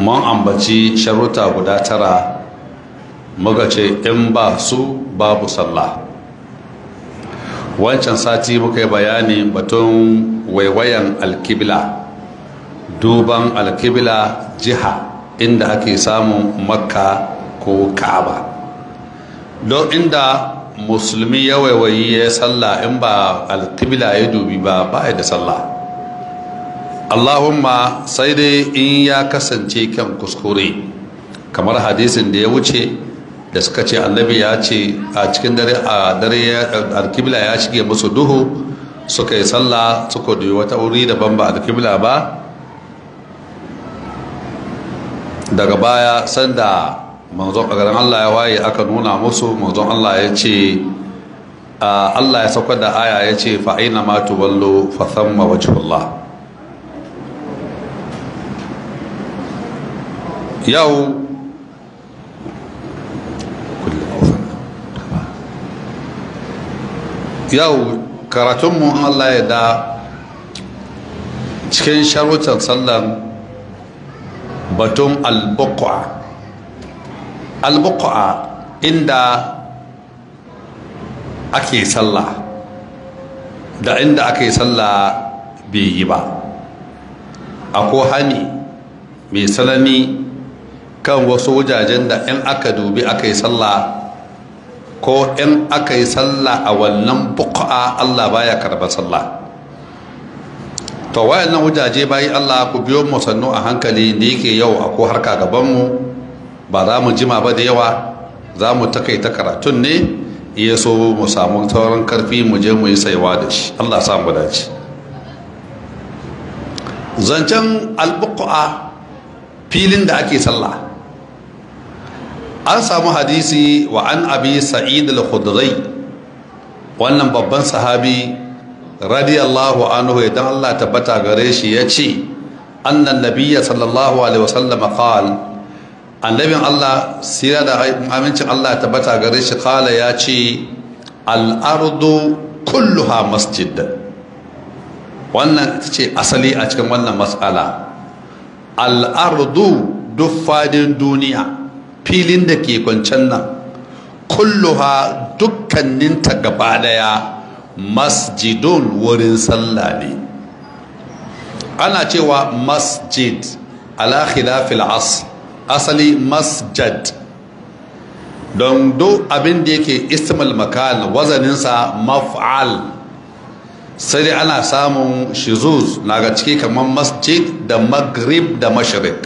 mun ambaci sharuta guda tara muka ce in ba su babu sallah wancan sati muka yi bayani batun waiwayan alkibla duban alkibla jiha inda ake samun makka ko ka'aba don inda musulmi ya waiwayi ya sallah in ba alkibla ya dubi ba ba da sallah allahumma sai dai in ya kasance kan kuskure kamar hadisin da ya wuce da suka ce annabi ya ce a cikin dare a dare alkibla ya shige musu duhu suka yi sallah suka duyi wata wuri daban ba alkibla ba daga baya sanda manzon a garin Allah ya waye aka nuna musu manzon Allah ya ce Allah ya saukar da aya ya ce fa aina ma tuwallu fa thamma wajhullah yau yau karatunmu Allah ya da cikin sharutan sallan batun albuqa albuqa inda ake sallah da inda ake sallah bai yi ba akwai hani mai sanani kan wasu wajajen da in aka dubi aka yi sallah ko in aka yi sallah a wannan buqa Allah baya karba sallah to wayannan wajaje bayi Allah ku biyo mu sannu a hankali da yake yau a ko harka gaban mu ba za mu jima ba da yawa za mu takaita karatun ne iya so mu samu sauran karfi mu je mu yi saiwa da shi Allah sa mu dace zancen albuqa filin da ake sallah an samu hadisi wa an abi sa'id al-khudri wannan babban sahabi radiyallahu anhu idan Allah tabbata gare shi ya ce annan nabiyya sallallahu alaihi wasallam qal annabin Allah sira da amincin Allah tabbata gare shi qala ya ce al-ardu kulluha masjid wannan ita ce asali a cikin wannan mas'ala al-ardu duk fadin duniya filin da ke kwancen nan kulluha dukkaninta gaba daya masjidun wurin sallah ne ana cewa masjid ala khilafil as asali masjad don do abin da yake istimal makan wazaninsa maf'al sai dai ana samun shizuz na ga ciki kamar masjid da maghrib da mashrik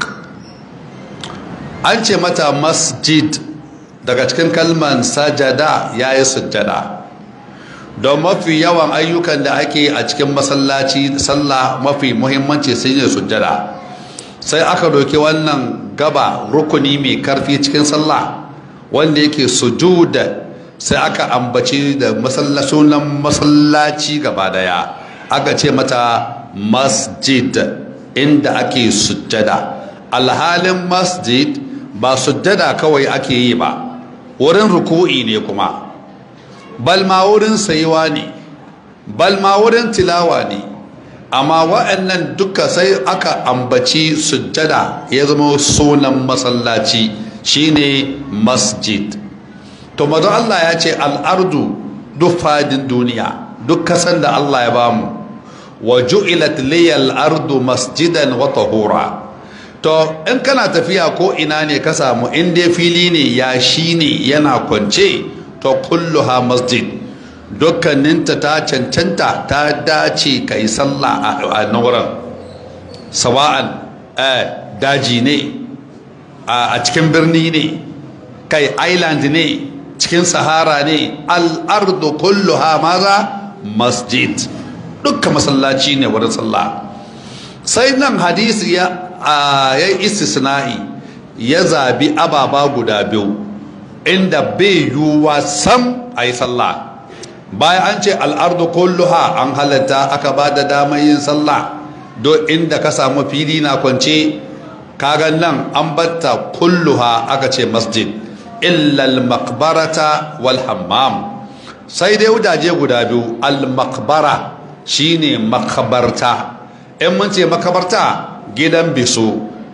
an ce mata masjid daga cikin kalman sajada ya yi sujjada don mafi yawan ayyukan da ake a cikin masallaci sallah mafi muhimmanci sun yi sujjada sai aka doki wannan gaba rukuni mai karfi cikin sallah wanda yake sujuda sai aka ambaci da sunan masallaci gaba daya aka ce mata masjid inda ake sujjada alhalin masjid ba sujjada kawai ake yi ba wurin ruku'i ne kuma balma wurin sayuwa ne balma wurin tilawa ne amma wa'annan duka sai aka ambaci sujjada ya zama sunan masallaci shine masjid to mazan Allah ya ce al'ardu duk fadin duniya duk kasan da Allah ya bamu wa ju'ilat liyal ardu masjidan wa tahura to in kana tafiya ko ina ne ka samu in dai fili ne ya shi ne yana kwance to kulluha masjid dukkaninta ta cancanta ta dace ka yi sallah a nauran sawa'an daji ne a cikin birni ne kai island ne cikin sahara ne al'ardu kulluha maza masjid dukkan masallaci ne wurin sallah sai nan hadisi ya yi istisna'i ya zabi ababa guda biyu inda bai yiwuwa sam a yi sallah bayan an ce al'ardu kulluha an halatta aka ba da damar yin sallah do inda ka samu fili na kwance kagan nan an batta kulluha aka ce masjid illal makbarata wal hammam sai dai wudaje guda biyu al makbara shine makabarta in mun ce makabarta gidan biso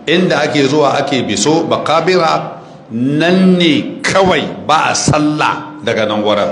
inda ake zuwa ake biso makabira nan ne kawai ba a sallah daga nan wurin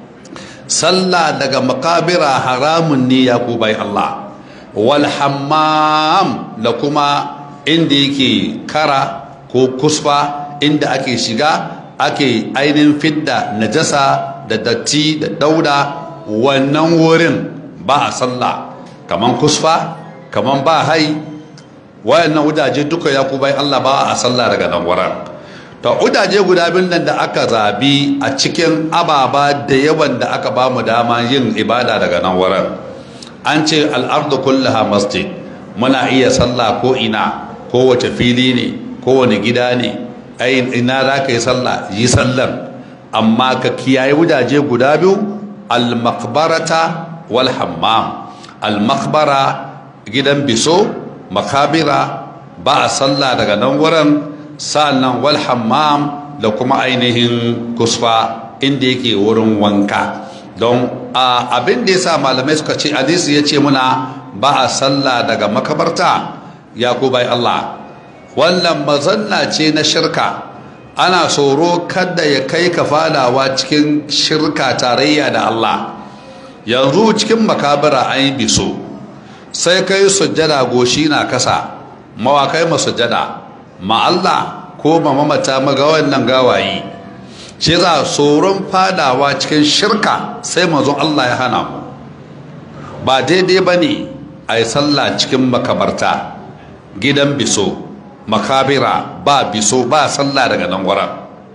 sallah daga makabira haramun ne ya ku bai Allah wal hammam da kuma inda yake kara ko kusfa inda ake shiga ake ainihin fidda najasa da datti da dauda wannan wurin ba a sallah kaman kusfa kaman ba hai wayannan wudaje duka ya ku bai Allah ba a sallah daga nan wurin to udaje guda biyun nan da aka zabi a cikin ababa da yawan da aka ba mu dama yin ibada daga nan wurin an ce al'ardu kullaha masjid muna iya sallah ko ina kowace fili ne kowane gida ne ai ina za ka yi sallah yi sallar amma ka kiyaye wudaje guda biyu al-maqbarata wal hammam al-maqbara gidan biso makabira ba a sallah daga nan wurin sa'annan wal hammam da kuma ainihin kusfa inda yake wurin wanka don abin da yasa malamai suka ce hadisi ya ce muna ba a sallah daga makabarta ya ku bai Allah wannan mazanna ce na shirka ana tsoro kada ya kai ka fadawa cikin shirka tarayya da Allah yanzu cikin makabira an yi biso sai kai sujjada goshi na kasa mawakai masujjada ma Allah ko ma mamata maga wannan gawayi shi za tsoron fadawa cikin shirka sai mazun Allah ya hana mu ba daidai ba ne a yi sallah cikin makabarta gidan biso makabira ba biso ba sallah daga nan wurin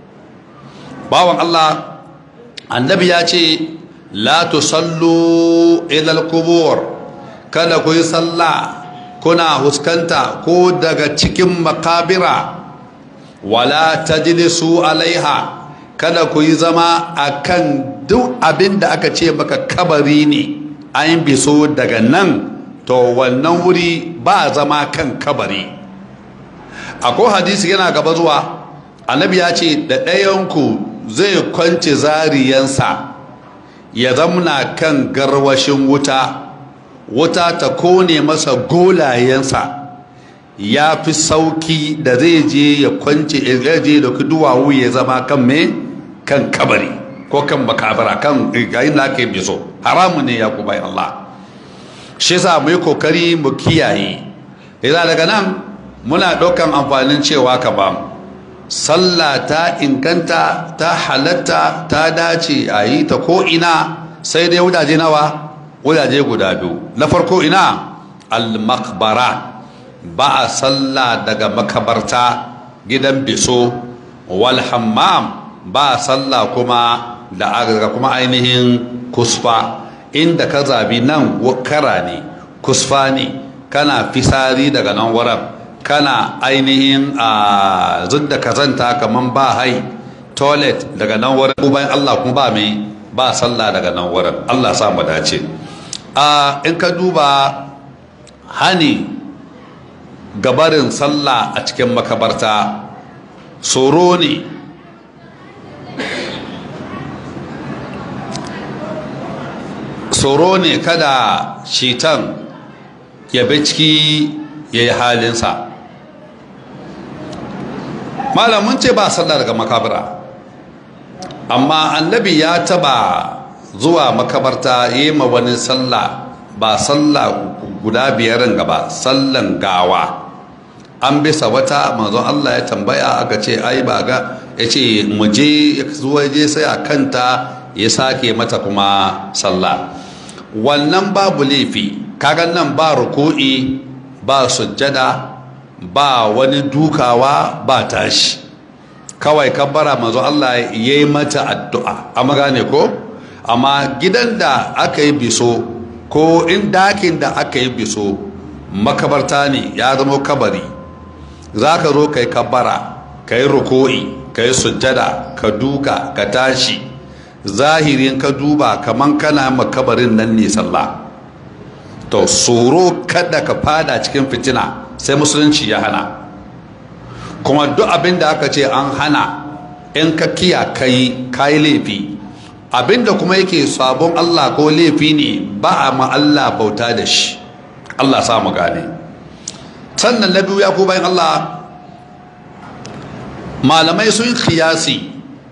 bawan Allah annabi ya ce la tusallu ilal kubur kada ku yi sallah kuna huskanta ko daga cikin makabira wala tajlisu alaiha kada ku yi zama akan duk abin da aka ce maka kabari ne an biso daga nan to wannan wuri ba zama kan kabari akwai hadisi yana gaba zuwa annabi ya ce da ɗayanku zai kwance zariyansa ya zamna kan garwashin wuta wuta ta kone masa golayensa ya fi sauki da zai je ya kwance ya je da duwawu ya zama kan me kan kabari ko kan makabara kan gayin da ake biso haramun ne ya kubai Allah shi sa mu yi kokari mu kiyaye idan daga nan muna ɗaukan amfanin cewa ka ba mu sallah ta inganta ta halatta ta dace a yi ta ko ina sai dai wudaje nawa wudaje guda biyu na farko ina al-makbara ba a sallah daga makabarta gidan biso wal hammam ba a sallah kuma da daga kuma ainihin kusfa inda ka zabi nan kara ne kusfa ne kana fisari daga nan wurin kana ainihin a zudda kazanta kaman ba hai toilet daga nan wurin ko bayan Allah kuma ba mai ba sallah daga nan wurin Allah sa mu dace a in ka duba hani gabarin sallah a cikin makabarta tsoro ne tsoro ne kada shitan ya bi ciki ya yi halinsa malamin ce ba sallah daga makabara amma annabi ya taba zuwa makabarta yi ma wani sallah ba sallah guda biyarin gaba sallan gawa an bisa wata manzon Allah ya tambaya aka ce ai ba ga ya ce muje zuwa je sai a kanta ya sake mata kuma sallah wannan babu laifi kagan nan ba ruku'i ba sujjada ba wani dukawa ba tashi kawai kabbara manzo Allah ya yi mata addu'a amma gane ko amma gidan da aka yi biso ko in dakin da aka yi biso makabarta ne ya zama kabari za ka zo ka yi kabbara ka yi ruku'i ka yi sujjada ka duka ka tashi zahirin ka duba kaman kana makabarin nan ne sallah to tsoro kada ka fada cikin fitina sai musulunci ya hana kuma duk abin da aka ce an hana in ka kiya kai kayi laifi abin da kuma yake sabon Allah ko laifi ne ba a ma Allah bauta da shi Allah sa mu gane sannan na biyu ya ku bayan Allah malamai sun kiyasi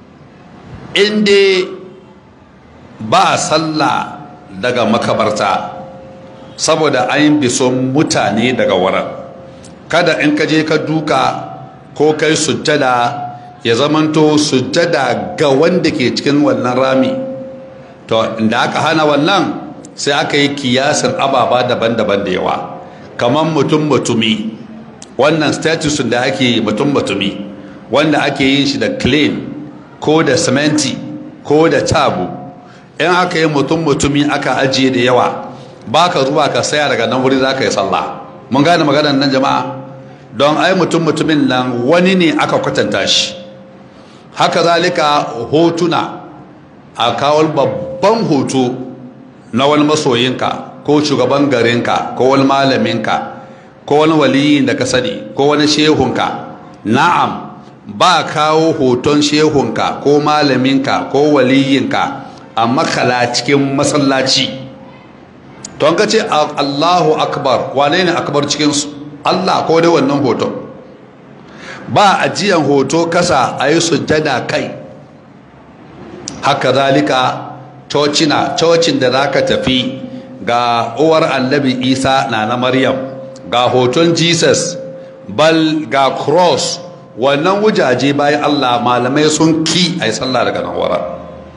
inda ba sallah daga makabarta saboda an bi son mutane daga wurin kada in ka je ka duka ko kai sujjada ya zamanto sujjada ga wanda ke cikin wannan rami to inda aka hana wannan sai aka yi kiyasin ababa daban-daban da yawa kamar mutum mutumi wannan status da ake mutum mutumi wanda ake yin shi da clean ko da sementi ko da tabu in aka yi mutum mutumi aka ajiye da yawa ba ka zuwa ka saya daga nan wuri za ka yi sallah mun gane maganar nan jama'a don ai mutum mutumin nan wani ne aka kwatanta shi haka zalika hotuna a kawo babban hoto na wani masoyinka ko shugaban garinka ko wani malaminka ko wani waliyin da ka sani ko wani shehunka na'am ba kawo hoton shehunka ko malaminka ko waliyinka a makala cikin masallaci to an ka ce allahu akbar wane ne akbar cikinsu allah ko dai wannan hoton ba ajiyan hoto kasa a yi sujjada kai haka zalika cocina cocin da za ka tafi ga uwar annabi isa na na maryam ga hoton jesus bal ga cross wannan wujaje bayan allah malamai sun ki a yi sallah daga nan wara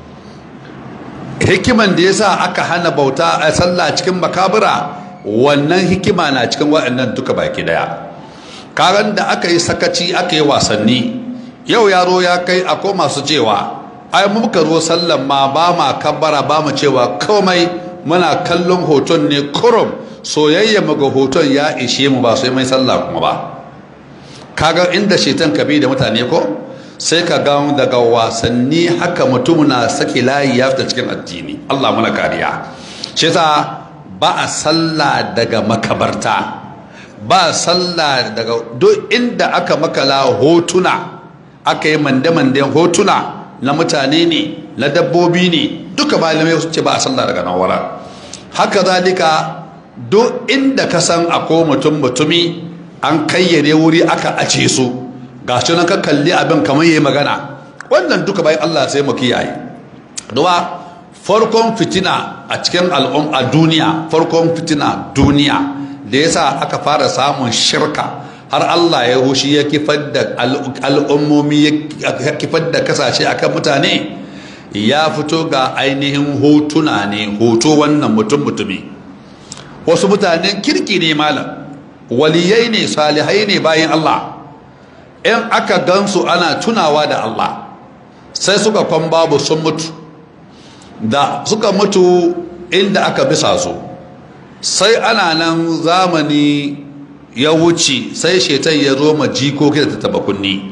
hikiman da ya sa aka hana bauta a sallah cikin makabura wannan hikima na cikin waɗannan duka baki daya karan da aka yi sakaci aka yi wasanni yau yaro ya kai akwai masu cewa ai muka zo sallan ma ba ma kabbara ba mu cewa komai muna kallon hoton ne kurum soyayya mu ga hoton ya ishe mu ba sai mai sallah kuma ba kaga inda shetan kabi da mutane ko sai ka ga daga wasanni haka mutum na saki layi ya fita cikin addini Allah muna kariya shi ba a sallah daga makabarta ba sallah daga duk inda aka makala hotuna aka yi mande-manden hotuna na mutane ne na dabbobi ne duka malamai su ce ba a sallah daga nan wara haka zalika duk inda ka san ako mutum mutumi an kayyade wuri aka ace su ga shi nan ka kalli abin kamar yayi magana wannan duka bayan Allah sai mu kiyaye duwa farkon fitina a cikin al'um a duniya farkon fitina duniya da yasa aka fara samun shirka har Allah ya hushi ya kifar da al'ummomi ya kifar da kasashe akan mutane ya fito ga ainihin hotuna ne hoto wannan mutum mutumi wasu mutanen kirki ne malam waliyai ne salihai ne bayan Allah in aka gansu ana tunawa da Allah sai suka kwan babu sun mutu da suka mutu inda aka bisa su sai ana nan zamani ya wuce sai shetan ya zo ma jikoki da tattaba kunni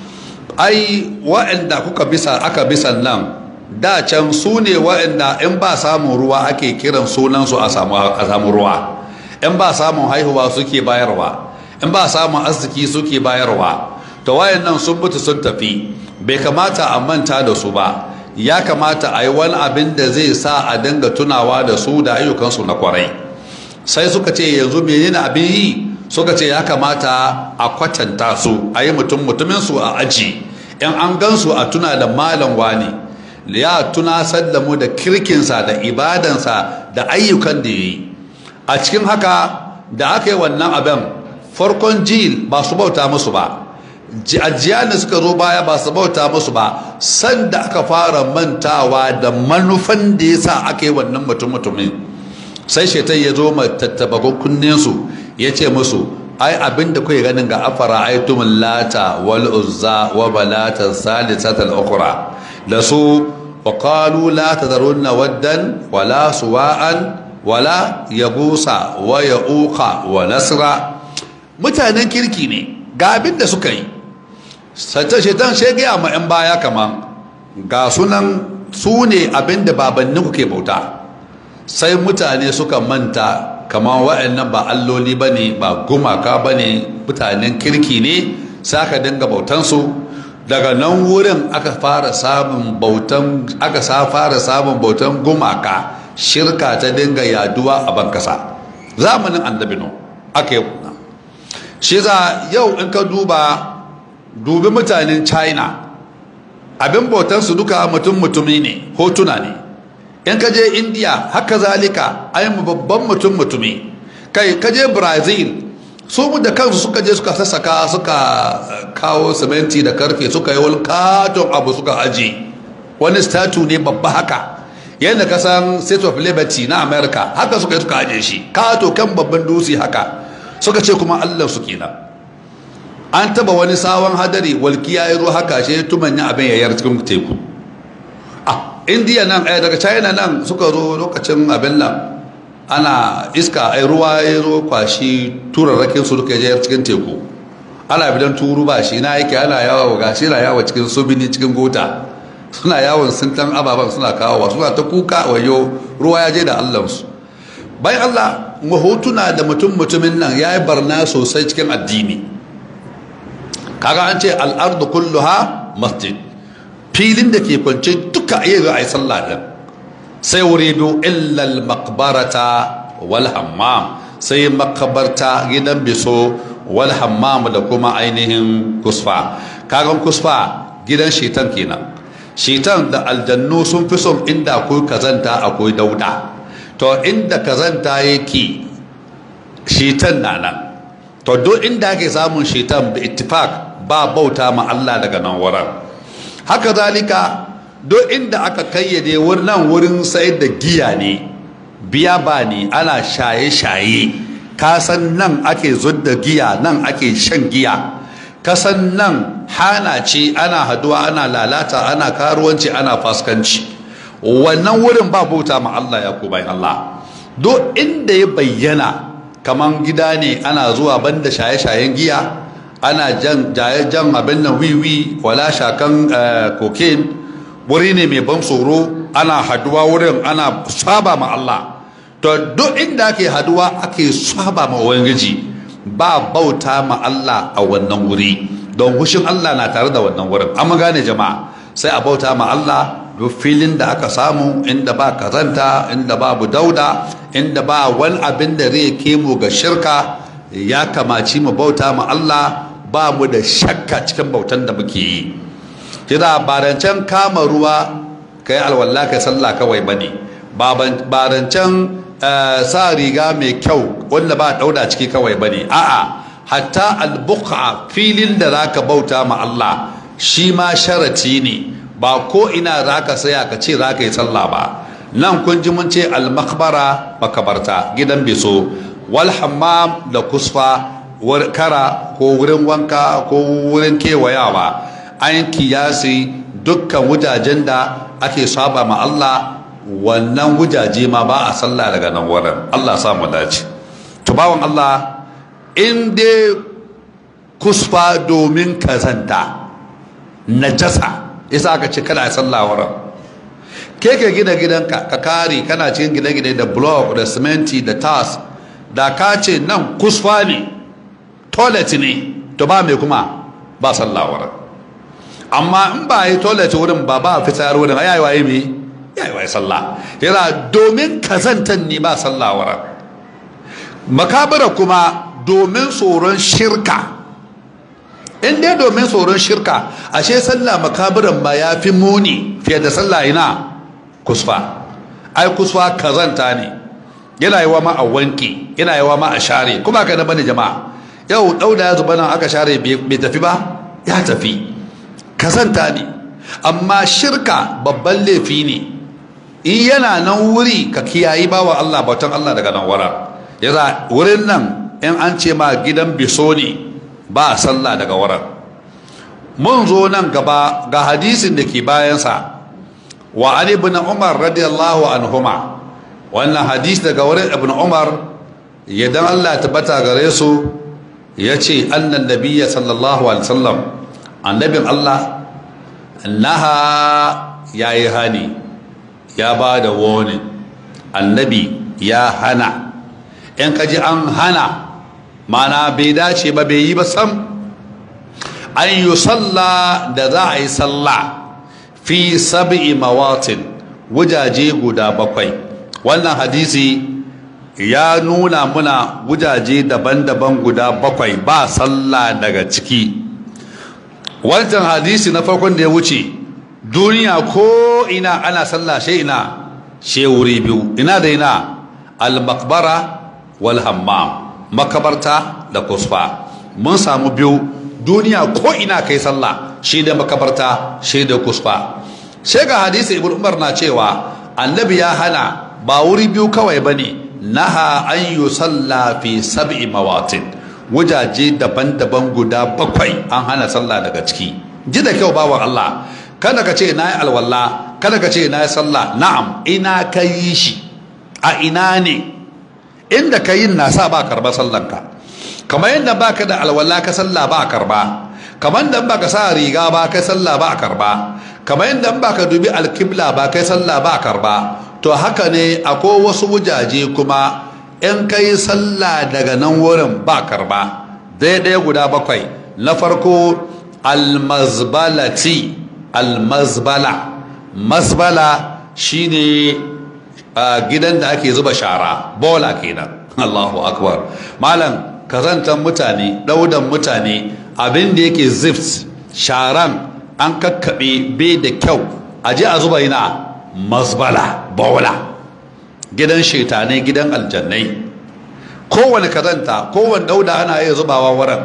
ai wa'anda kuka bisa aka bisa nan da can su ne wa'anda in ba samun ruwa ake kiran sunansu a samu ruwa in ba samun haihuwa suke bayarwa in ba samun arziki suke bayarwa to wayan nan sun mutu sun tafi bai kamata a manta da su ba ya kamata a yi wani abin da zai sa a dinga tunawa da su da ayyukansu na kwarai sai suka ce yanzu menene abin yi suka ce ya kamata a kwatanta su a yi mutum mutumin su a aji in an gansu a tuna da malam wani ya tunasar da mu da kirkinsa da ibadansa da ayyukan da ya yi a cikin haka da aka yi wannan abin farkon jil ba su bauta musu ba ajiya da suka zo baya ba su bauta musu ba sanda aka fara mantawa da manufan da ya sa aka yi wannan mutum mutumin sai shaitan ya zo ma tattabagun kunninsu ya ce musu ai abin da kuke ganin ga afara aitum lata wal uzza wa balata salisatal ukhra da su wa qalu la tadharunna waddan wala suwa'an wala yagusa wa yauqa wa nasra mutanen kirki ne ga abin da suka yi sace shetan shege ma yan baya kaman ga sunan su ne abin da babanninku ke bauta sai mutane suka manta kamar wa'annan ba alloli ba ne ba gumaka ba ne mutanen kirki ne sai aka dinga bautansu daga nan wurin aka fara samun bautan aka sa fara samun bautan gumaka shirka ta dinga yaduwa a bankasa zamanin annabi no aka yi shi za yau in ka duba dubi mutanen china abin bautansu duka mutum mutumi ne hotuna ne in ka je india haka zalika ai babban mutum mutumi kai ka je brazil su mu da kansu suka je suka sassaka suka kawo siminti da karfe suka yi wani katon abu suka aji wani statu ne babba haka yadda ka san state of liberty na america haka suka yi suka aje shi kato kan babban dutse haka suka ce kuma allah su kenan an taba wani sabon hadari walkiya ya zo haka shi tumanya abin yayar cikin teku ah indiya nan eh daga china nan suka zo lokacin abin nan ana iska ai ruwa ya zo kwashi turarrakin su duka yayar cikin teku ana bidan turu ba shi na yake ana yawo ga shi na yawo cikin subini cikin gota suna yawon sintan ababen suna kawowa suna ta kuka wayo ruwa ya je da allansu bayan allah mahotuna da mutum mutumin nan ya yi barna sosai cikin addini kaga an ce al'ardu kulluha masjid filin da ke kwance duka iya zo a yi sallah din sai wuri biyu illal makbarata wal hammam sai makabarta gidan biso wal hammam da kuma ainihin kusfa kagan kusfa gidan shetan kenan shetan da aljannu sun fi son inda akwai kazanta akwai dauda to inda kazanta yake shetan na nan to duk inda ake samun shetan bi ittifaq ba bauta ma Allah daga nan wurin haka zalika duk inda aka kayyade wannan wurin sayar da giya ne biya ba ne ana shaye-shaye kasan nan ake zudda giya nan ake shan giya kasan nan hana ce ana haduwa ana lalata ana karuwanci ana faskanci wannan wurin ba bauta ma Allah ya ku bayan Allah duk inda ya bayyana kaman gida ne ana zuwa banda shaye-shayen giya ana jan jan abin nan wiwi wala shakan cocaine wuri ne mai ban tsoro ana haduwa wurin ana saba ma Allah to duk inda ake haduwa ake saba ma ubangiji ba bauta ma Allah a wannan wuri don hushin Allah na tare da wannan wurin amma gane jama'a sai a bauta ma Allah duk filin da aka samu inda ba kazanta inda babu dauda inda ba wani abin da zai kemo ga shirka ya kamaci mu bauta ma Allah ba mu da shakka cikin bautan da muke yi kira barancen kama ruwa kai alwala kai sallah kawai bane barancen sa riga mai kyau wanda ba dauda ciki kawai bane a'a hatta albuqa filin da zaka bauta ma Allah shi ma sharati ne ba ko ina zaka saya ka ce zaka yi sallah ba nan kun ji mun ce almakbara makabarta gidan biso wal hammam da kusfa kara ko wurin wanka ko wurin kewayawa an kiyasi dukkan wujajen da ake saba ma Allah wannan wujaje ma ba a sallah daga nan wurin Allah sa mu dace to bawan Allah in dai kusfa domin kazanta najasa isa aka ce kada a sallah wurin ke ka gina gidanka ka kare kana cikin gine-gine da block da siminti da tas da ka ce nan kusfa ne toilet ne to ba mai kuma ba sallah wurin amma in ba yi toilet wurin ba ba fitar wurin ya yi waye me ya yi waye sallah yana domin kazantan ne ba sallah wurin makabara kuma domin tsoron shirka in dai domin tsoron shirka ashe sallah makabaran ba ya fi muni fiye da sallah ina kusfa ai kusfa kazanta ne yana yi wa ma a wanki yana yi wa ma a share kuma ka na bane jama'a yau dauda ya zuba nan aka share bai tafi ba ya tafi kazanta ne amma shirka babban laifi ne in yana nan wuri ka kiyayi bawa Allah bautan Allah daga nan wura yasa wurin nan in an ce ma gidan biso ne ba a sallah daga wurin mun zo nan gaba ga hadisin da ke bayansa wa an ibn umar radiyallahu anhuma wannan hadis daga wurin ibn umar yadan Allah tabbata gare su ya ce annan nabiyya sallallahu alaihi wasallam annabin Allah naha ya yi hani ya ba da warning annabi ya hana in kaji an hana mana bai dace ba bai yi ba sam an yi sallah da za a yi sallah fi sab'i mawatin wujaje guda bakwai wannan hadisi ya nuna muna wujaje daban-daban guda bakwai ba sallah daga ciki wancan hadisi na farkon da ya wuce duniya ko ina ana sallah shi ina she wuri biyu ina da ina al-maqbara wal hammam makabarta da kusfa mun samu biyu duniya ko ina kai sallah shi da makabarta shi da kusfa sai ga hadisi ibn umar na cewa annabi ya hana ba wuri biyu kawai bane naha an yusalla fi sab'i mawatin wajaje daban-daban guda bakwai an hana sallah daga ciki ji da kyau bawan Allah kada ka ce na yi alwala kada ka ce na yi sallah na'am ina ka yi shi a ina ne inda ka yin na sa ba karba sallanka kamar yadda ba ka da alwala ka sallah ba karba kamar yadda ba ka sa riga ba ka sallah ba karba kamar yadda ba ka dubi alkibla ba kai sallah ba karba to haka ne akwai wasu wujaje kuma in kai sallah daga nan wurin ba karba daidai guda bakwai na farko almazbalati almazbala mazbala shine gidan da ake zuba shara bola kenan Allahu akbar malam kazantan mutane daudan mutane abin da yake zift sharan an kakkaɓe bai da kyau a je a zuba yana mazbala bola gidan shaitane gidan aljannai kowane kazanta kowane dauda ana iya zubawa wurin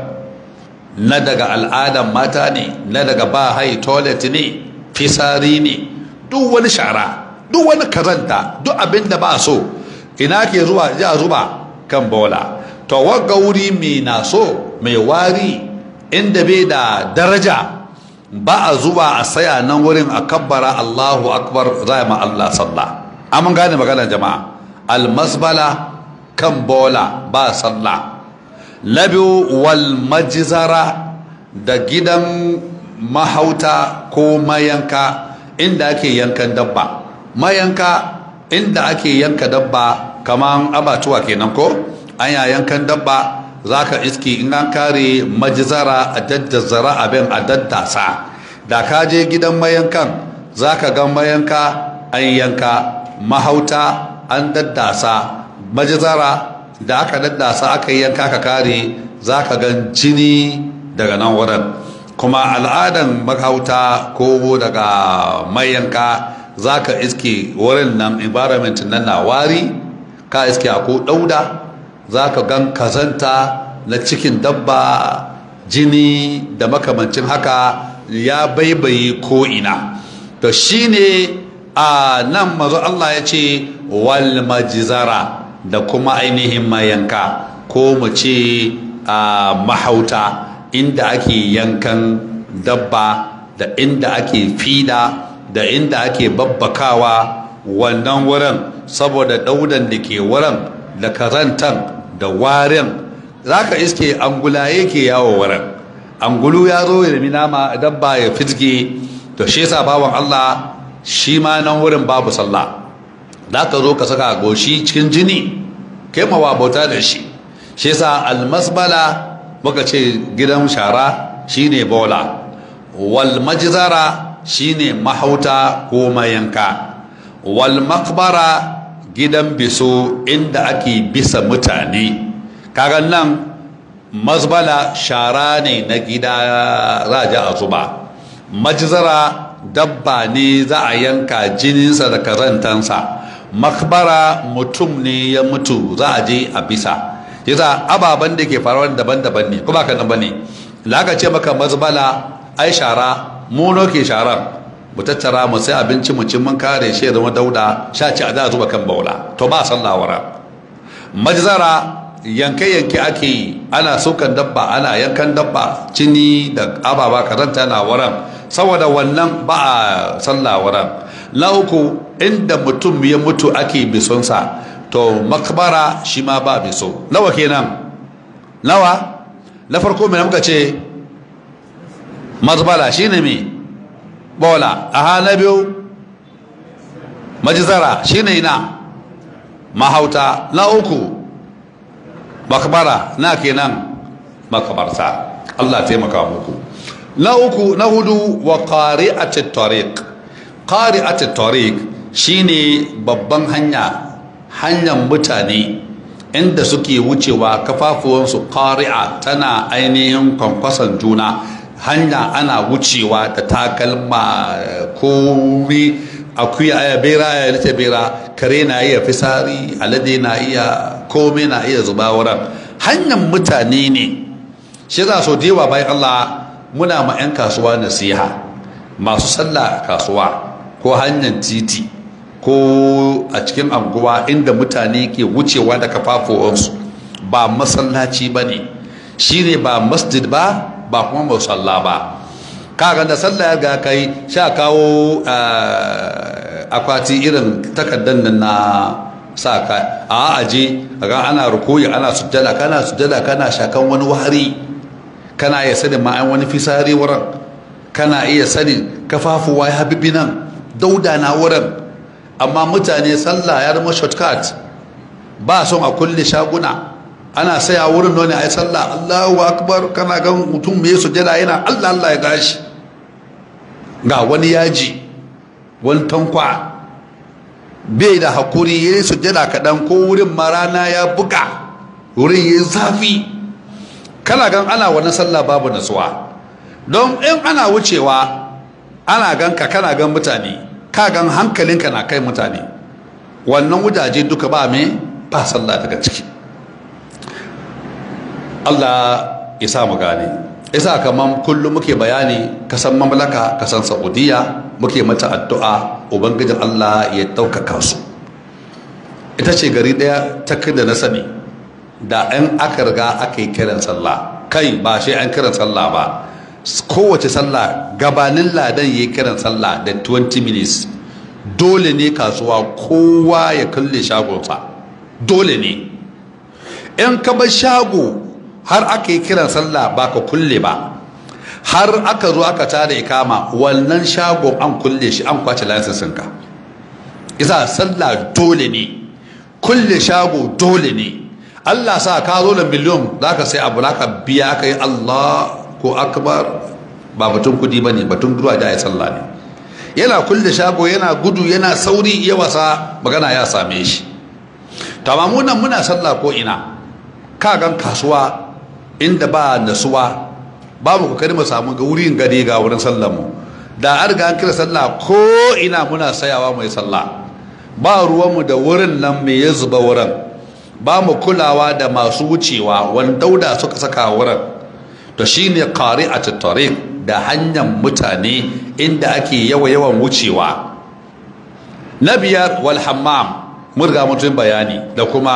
na daga al'adan mata ne na daga ba hai toilet ne fisari ne duk wani shara duk wani kazanta duk abin da ba so ina ke zuwa ji a zuba kan bola to wagga wuri mai na so mai wari inda bai da daraja ba a zuwa a saya nan wurin a kabbara allahu akbar za ma allah sallah amma gane maganar jama'a almasbala kan bola ba sallah na biyu wal majizara da gidan mahauta ko mayanka inda ake yankan dabba mayanka inda ake yanka dabba kaman abatuwa kenan ko an yankan dabba za ka iski in an kare majizara a daddazara abin a daddasa da ka je gidan mayankan za ka ga mayanka an yanka mahauta an daddasa majizara da aka daddasa aka yanka ka kare za ka gan jini daga nan wurin kuma al'adan mahauta ko daga mayanka za ka iske wurin nan environment nan na wari ka iske ko dauda za ka gan kazanta na cikin dabba jini da makamancin haka ya baibaye ko'ina to shine a nan mazu Allah ya ce wal majizara da kuma ainihin mayanka ko mu ce a mahauta inda ake yankan dabba da inda ake fida da inda ake babbakawa wannan wurin saboda daudan da ke wurin da kazantan da warin za ka iske angulaye ke yawo wurin angulu ya zo ya nemi nama dabba ya fitge to shi yasa bawan Allah shi ma nan wurin babu sallah da ka zo ka saka goshi cikin jini kai mawa bauta da shi shi yasa almasbala muka ce gidan shara shine bola wal majzara shine mahauta ko mayanka wal makbara gidan biso inda ake bisa mutane kaga nan mazbala shara ne na gida za a zuba majzara dabba ne za a yanka jininsa da kazantansa makbara mutum ne ya mutu za a je a bisa yasa ababen da ke faruwa daban-daban ne kuma kan bane da aka ce maka mazbala ai shara muno ke sharan mu tattara mu sai abinci mu cin mun kare shi ya zama dauda sha ci a da zuba kan baula to ba sallah wara majzara yanke-yanke ake yi ana sukan dabba ana yankan dabba cini da ababa karanta na waran saboda wannan ba a sallah waran na uku inda mutum ya mutu ake bisonsa to makbara shi ma ba biso nawa kenan nawa na farko mai muka ce mazbala shine me bola aha na biyu majizara shine ina mahauta na uku makbara na kenan makabarta Allah taimaka muku na uku na hudu wa qari'atit tariq qari'atit tariq shine babban hanya hanyar mutane inda suke wucewa kafafuwansu qari'a tana ainihin kwankwason juna hanya ana wucewa da takalma komi akuya ya bera ya nace bera kare na iya fisari alade na iya komai na iya zuba wurin hanyar mutane ne shi za so dewa bayan Allah muna ma 'yan kasuwa nasiha masu sallah a kasuwa ko hanyar titi ko a cikin anguwa inda mutane ke wucewa da kafafuwansu ba masallaci ba ne shi ne ba masjid ba ba kuma musalla ba kaga da sallah ya ga kai sha kawo akwati irin takardar nan na sa ka a aje ga ana rukuyi ana sujjada kana sujjada kana shakan wani wahari kana iya sanin ma wani fisari wurin kana iya sanin kafafuwa ya bibi nan dauda na wurin amma mutane sallah ya zama shortcut ba son a kulle shaguna ana saya wurin nuna a yi sallah allahu akbar kana gan mutum mai sujjada yana allah allah ya gashi ga wani yaji wani tankwa bai da hakuri ya yi sujjada kaɗan ko wurin marana ya buga wurin ya yi zafi kana gan ana wani sallah babu nasuwa don in ana wucewa ana gan ka kana gan mutane ka gan hankalinka na kai mutane wannan wujaje duka ba mai ba sallah daga ciki Allah ya sa mu gane isa kaman kullum muke bayani kasan mamlaka kasan saudiya muke mata addu'a ubangijin Allah ya ɗaukaka su ita ce gari ɗaya ta da na sani da an aka riga aka yi kiran sallah kai ba shi an kiran sallah ba kowace sallah gabanin ladan ya yi kiran sallah da 20 minutes dole ne kasuwa kowa ya kulle shagonsa dole ne in ka bar shago har aka yi kiran sallah ba ka kulle ba har aka zo aka tada ikama wannan shagon an kulle shi an kwace lansinsinka isa sallah dole ne kulle shago dole ne Allah sa ka zo da miliyon za ka sai abu ka biya ka yi Allah ko akbar ba batun kudi ba ne batun gudu a da ya sallah ne yana kulle shago yana gudu yana sauri ya wasa magana ya same shi tamamunan muna sallah ko ina ka gan kasuwa inda ba nasuwa babu kokari mu samu ga wurin gade ga wurin sallar mu da an riga an kira sallah ko ina muna sayawa mai sallah ba ruwan mu da wurin nan me ya zuba wurin ba mu kulawa da masu wucewa wani dauda suka saka wurin to shine qari'atut tariq da hanyar mutane inda ake yawa yawan wucewa na biyar wal hammam murga mutum bayani da kuma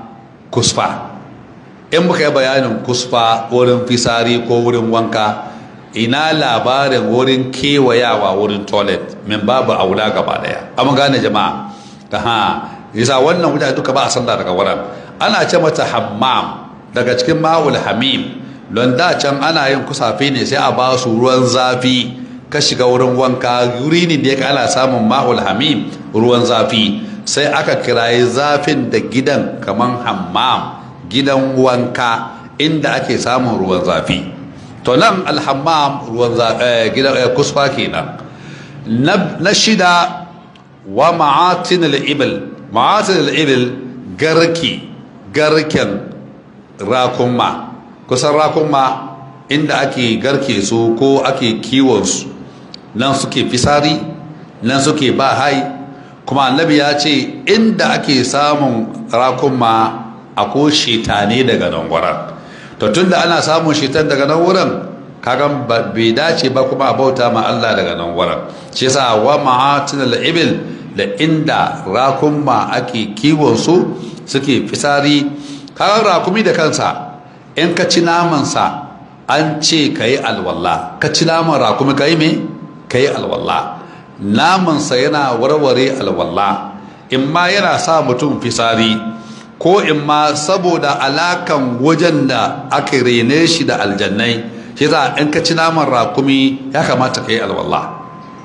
kusfa in muka yi bayanin kusfa wurin fisari ko wurin wanka ina labarin wurin kewayawa wurin toilet min babu aula gaba daya amma gane jama'a ta ha yasa wannan mutane duka ba a sallah daga wurin ana ce mata hammam daga cikin ma'ul hamim don da can ana yin kusafe ne sai a ba su ruwan zafi ka shiga wurin wanka wuri ne da ana samun ma'ul hamim ruwan zafi sai aka kirayi zafin da gidan kaman hammam gidan wanka inda ake samun ruwan zafi to nan alhammam ruwan gidan kusfa kenan na shida wa ma'atin al-ibil ma'atin al-ibil garki garken rakunma kusan rakunma inda ake garke su ko ake kiwon su nan suke fisari nan suke ba hai kuma annabi ya ce inda ake samun rakunma akwai shetane daga nan wurin to tunda ana samun shetan daga nan wurin kagan bai dace ba kuma a bauta ma Allah daga nan wurin shi yasa wa ma'atin al-ibil da inda rakunma ake kiwon su suke fisari kagan rakumi da kansa in ka ci naman sa an ce ka yi alwala ka ci naman rakumi ka yi me ka yi alwala naman sa yana warware alwala in ma yana sa mutum fisari ko in ma saboda alakan wajen da aka rene shi da aljannai shi za in ka ci naman rakumi ya kamata ka yi alwallah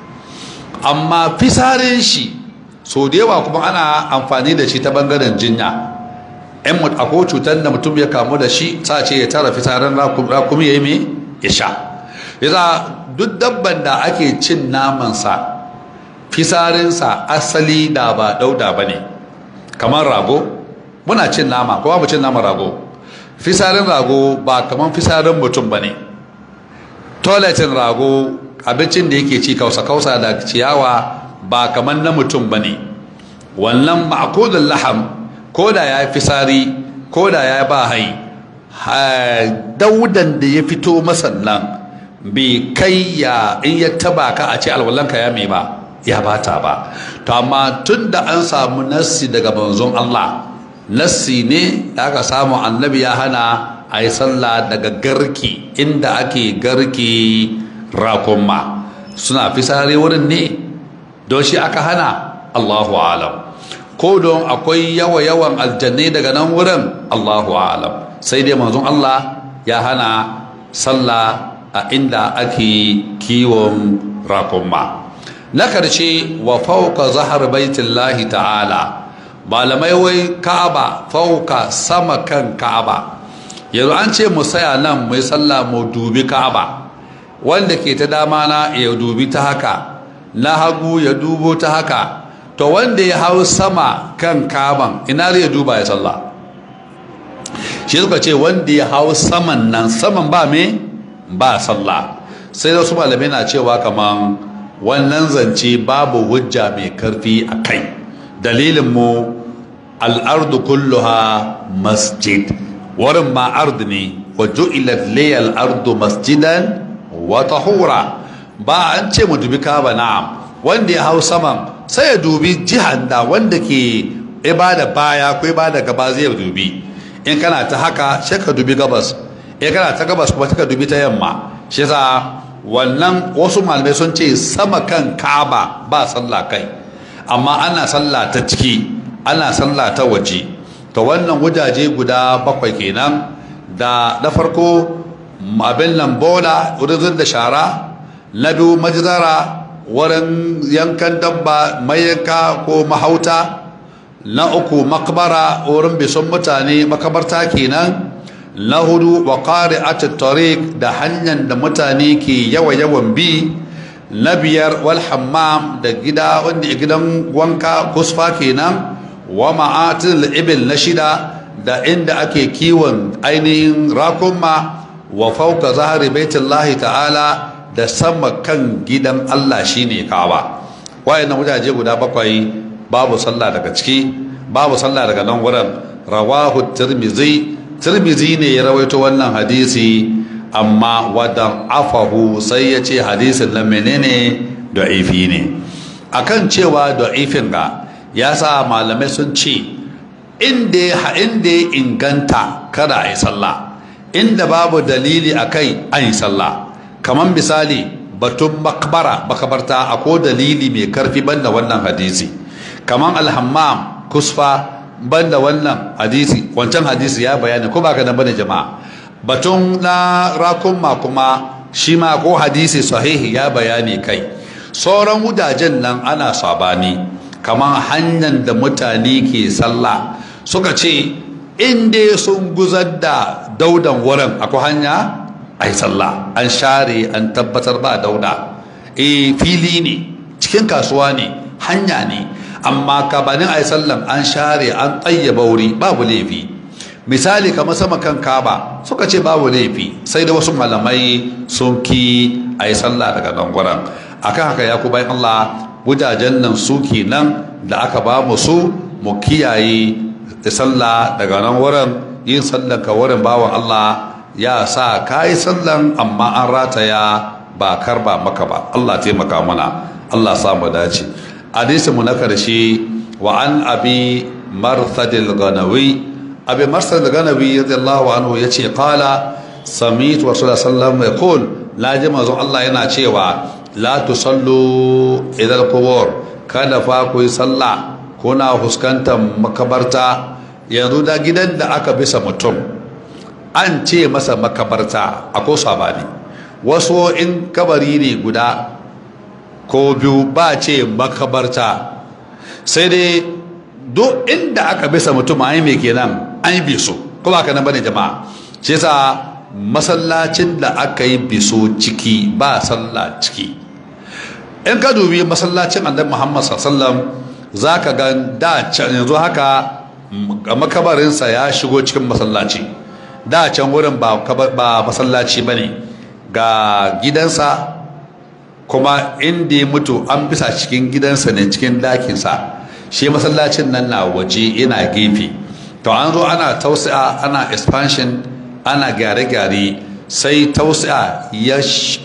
amma fisarin shi so da yawa kuma ana amfani da shi ta bangaren jinya in akwai cutar da mutum ya kamu da shi sa ce ya tara fisarin rakumi ya yi mai ya sha yasa duk dabban da ake cin namansa fisarinsa asali da ba dauda ba ne kamar rago muna cin nama kuma mu cin nama rago fisarin rago ba kaman fisarin mutum ba ne toiletin rago abincin da yake ci kausa-kausa da ciyawa ba kamar na mutum ba ne wannan ma'akudin laham ko da ya fi sari ko da ya ba hai daudan da ya fito masannan bai kai ya in ya taba ka a ce alwalanka ya mai ba ya bata ba to amma tun da an samu nassi daga manzon Allah nassi ne da aka samu annabi ya hana a yi sallah daga garki inda ake garki rakunma suna fisare wurin ne don shi aka hana Allahu alam ko don akwai yawa yawan aljannai daga nan wurin Allahu alam sai dai manzon Allah ya hana sallah a inda ake kiwon rakunma na karshe wa fauka zahar baitullahi ta'ala malamai wai ka'aba fauka sama kan ka'aba yanzu an ce mu saya nan mai sallah mu dubi ka'aba wanda ke ta dama na ya dubi ta haka na hagu ya dubo ta haka to wanda ya hau sama kan ka'aban ina zai duba ya sallah shi suka ce wanda ya hau saman nan saman ba me ba sallah sai da su malamai na cewa kaman wannan zance babu hujja mai karfi a kai dalilin mu al'ardu kulluha masjid wurin ma ard ne wa ju'ilat liyal ardu masjidan wa tahura ba an ce mu dubi kaba na'am wanda ya hau saman sai ya dubi jihan da wanda ke ibada baya ko ibada gaba zai dubi in kana ta haka sai ka dubi gabas in kana ta gabas kuma ka dubi ta yamma shi yasa wannan wasu malamai sun ce sama kan kaba ba sallah kai amma ana sallah ta ciki ana sallah ta waje to wannan wajaje guda bakwai kenan da na farko abin nan bola wurin da shara na biyu majizara wurin yankan dabba mayanka ko mahauta na uku makbara wurin bison mutane makabarta kenan na hudu wa qari'at tariq da hanyar da mutane ke yawa yawan bi na biyar wal hammam da gida wanda gidan wanka kusfa kenan wa ma'atil ibil na shida da inda ake kiwon ainihin rakunma wa fauka zahari baitullahi ta'ala da sama kan gidan Allah shine kawa wayannan wajaje guda bakwai babu sallah daga ciki babu sallah daga nan wurin rawahu tirmizi tirmizi ne ya rawaito wannan hadisi amma wadan afahu sai ya ce hadisin nan menene da'ifi ne akan cewa da'ifin ga ya sa malamai sun ce inda ya inganta kada a yi sallah inda babu dalili a kai an yi sallah kamar misali batun makbara makabarta ko dalili mai karfi banda wannan hadisi kamar alhammam kusfa banda wannan hadisi wancan hadisi ya bayani ko baka nan bane jama'a batun na rakunma kuma shi ma ko hadisi sahihi ya bayani kai sauran wudajen nan ana sabani kamar hanyar da mutane ke sallah suka ce inda sun guzar da daudan wurin akwai hanya a yi sallah an share an tabbatar ba dauda e fili ne cikin kasuwa ne hanya ne amma kabanin a yi sallan an share an tsayyaba wuri babu laifi misali kamar sama kan kaba suka ce babu laifi sai da wasu malamai sun ki a yi sallah daga nan wurin akan haka ya ku bayan allah wujajen nan su nan da aka ba mu su mu kiyaye sallah daga nan wurin yin sallan ka wurin bawan Allah ya sa ka yi sallan amma an rataya ba karba maka ba Allah taimaka mana Allah sa mu dace hadisi mu na karshe wa an abi marthadil ganawi abi marthadil ganawi radiyallahu anhu yace qala sami'tu rasulullah sallallahu alaihi wasallam la jama'a Allah yana cewa la tusallu idal qubur kada fa ku yi sallah kuna fuskantar makabarta yanzu da gidan da aka bisa mutum an ce masa makabarta a ko sabani wasu in kabari ne guda ko biyu ba ce makabarta sai dai duk inda aka bisa mutum an yi mai kenan an yi biso ko ba ka nan bane jama'a shi yasa masallacin da aka yi biso ciki ba sallah ciki in ka dubi masallacin annabi Muhammad sallallahu zaka ga da can yanzu haka makabarinsa ya shigo cikin masallaci da can wurin ba ba masallaci bane ga gidansa kuma inda ya mutu an bisa cikin gidansa ne cikin dakinsa shi masallacin nan na waje yana gefe to an zo ana tausi'a ana expansion ana gyare-gyare sai tausi'a ya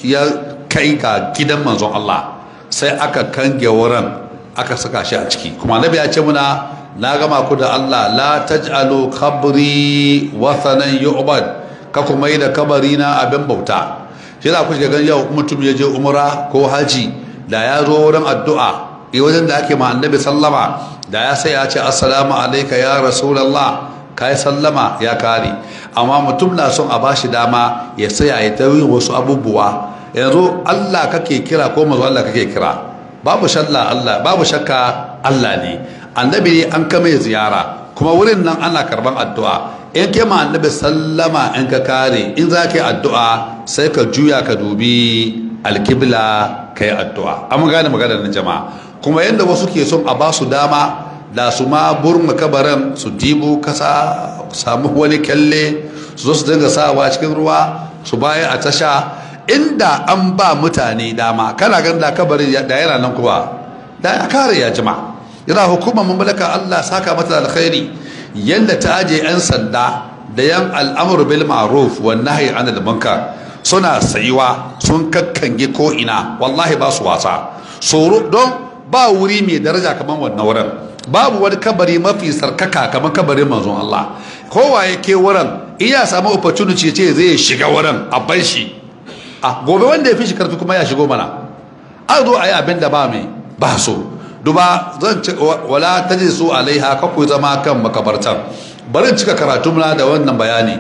kai ga gidan manzon Allah sai aka kange wurin aka saka shi a ciki kuma nabi ya ce muna na gama ku da Allah la taj'alu qabri wathanan yu'bad ka kuma yi da kabari na abin bauta shi za ku shiga gan yau mutum ya je umra ko haji da ya zo wurin addu'a e wajen da ake ma annabi sallama da ya sai ya ce assalamu alaika ya rasulullah kai sallama ya kare amma mutum na son a bashi dama ya saya ya ta wasu abubuwa yanzu Allah kake kira ko mazu Allah kake kira babu shalla Allah babu shakka Allah ne annabi ne an kame ziyara kuma wurin nan ana karban addu'a in ke ma annabi sallama in ka kare in za ka yi addu'a sai ka juya ka dubi alkibla ka yi addu'a an gane maganar na jama'a kuma yadda wasu ke son a ba su dama da su ma burma kabarin su dibo kasa samu wani kyalle su zo su dinga sawa cikin ruwa su baya a tasha inda an ba mutane dama kana gan da kabarin da yana nan kuma da ya kare ya jima yana hukumar mamlaka Allah saka mata alkhairi yanda ta aje yan sanda da yan al'amru bil ma'ruf wan nahyi anil munkar suna sayuwa sun kakkange ko ina wallahi ba su wasa tsoro don ba wuri mai daraja kamar wannan wurin babu wani kabari mafi sarkaka kamar kabarin manzon Allah kowa yake wurin iya samu opportunity ce zai shiga wurin a bar shi a gobe wanda ya fi shi karfi kuma ya shigo mana an zo a yi abin da ba mai ba so duba zan ci wala ta ji su alaiha ka ku zama kan makabartan bari cika karatu muna da wannan bayani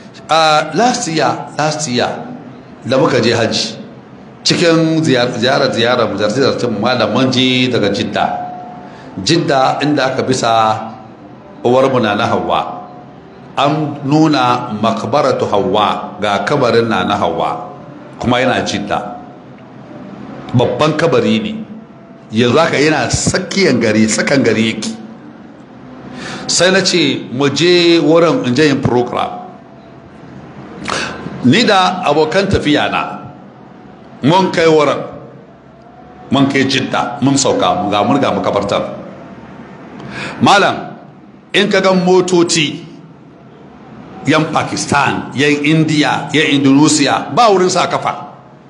a last year last year da muka je hajji cikin ziyarar ziyarar mu zarce malaman ji daga jidda jidda inda aka bisa uwarmu na na hawa an nuna makbaratu hawa ga kabarin na na hawa kuma yana jidda babban kabari ne yanzu haka yana tsakiyan gari tsakan gari yake sai na ce mu je wurin in je yin program ni da abokan tafiya na mun kai wurin mun kai jidda mun sauka mun ga mun ga makabartar malam in ka ga motoci yan pakistan yan india yan indonesia ba wurin sa kafa